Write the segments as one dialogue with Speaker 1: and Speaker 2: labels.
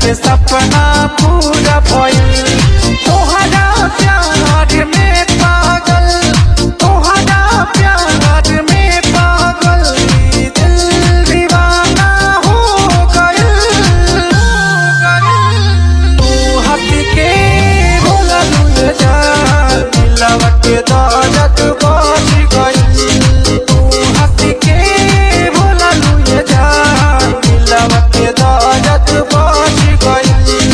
Speaker 1: के सपना पूरा भइल तोहरा प्यार में पागल तोहरा प्यार में पागल ई दिल दीवाना हो गइल तू हंस के बोललू जा दिलवा के दर्द बच गइल तू हंस के बोललू जा दिलवा के दर्द बच गइल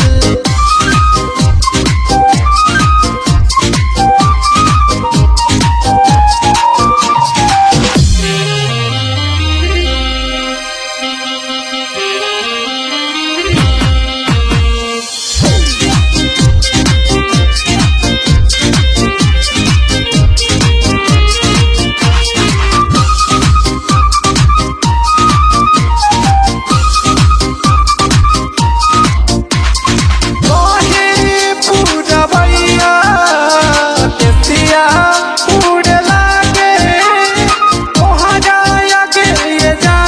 Speaker 1: कहे पूरबैया केसिया उड़ लागे तोहरा आगे ये जा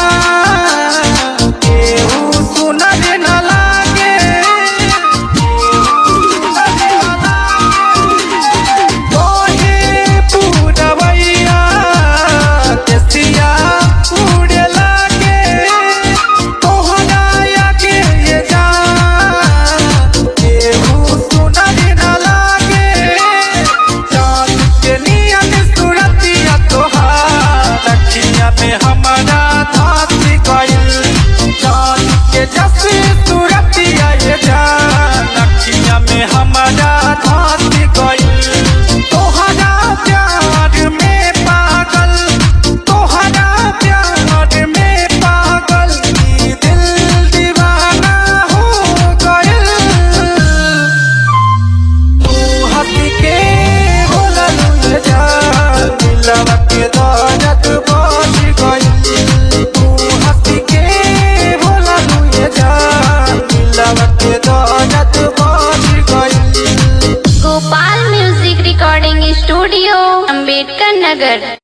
Speaker 1: केहू सुनर न लागे कहे पूरबैया केसिया उड़ लागे तोहरा आगे ये जा केहू सुनर न लागे चाँद के नियन सूरतिया तोहार अखिया में हमारा धात गइल चाँद के जस